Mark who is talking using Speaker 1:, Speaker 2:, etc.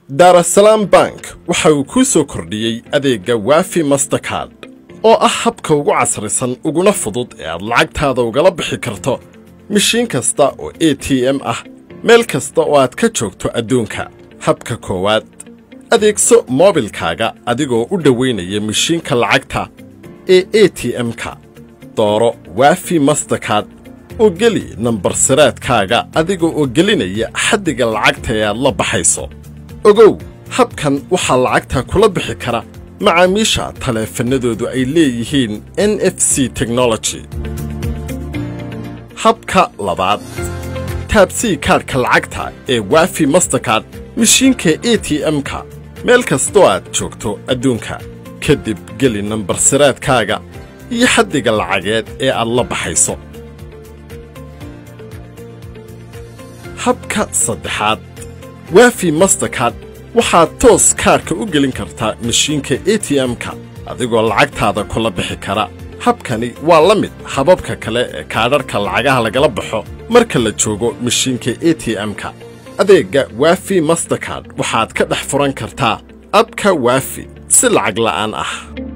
Speaker 1: daarasalaam bank waxa uu kuu soo kordhiyey adeegga waafi masterkard oo ah habka ugu casrisan uguna fudud ee aad lacagtaada ugala bixi karto mishiin kasta oo a t m ah meel kasta oo aad ka joogto adduunka habka koowaad adeegso moobilkaaga adigoo u dhowaynaya mishiinka lacagta ee a t m-ka dooro waafi masterkard oo geli nambar siraadkaaga adiga oo gelinaya xaddiga lacagta ee aad la baxayso ogow habkan waxaa lacagta kula bixi kara macaamiisha taleefannadoodu ay leeyihiin n f c technology habka labaad taabsii kaadhka lacagta ee waafi masterkard mishiinka a t m-ka meel kastoo aad joogto adduunka kadib geli nambar siraadkaaga iyo xaddiga lacageed ee aad la baxayso habka saddexaad waafi masterkard waxaad toos kaarka u gelin kartaa mishiinka a t m-ka adigoo lacagtaada kula bixi kara habkani waa la mid hababka kale ee kaadharhka lacagaha lagala baxo marka la joogo mishiinka a t m-ka adeegga waafi masterkard waxaad ka dhex furan kartaa abka waafi si lacag la'aan ah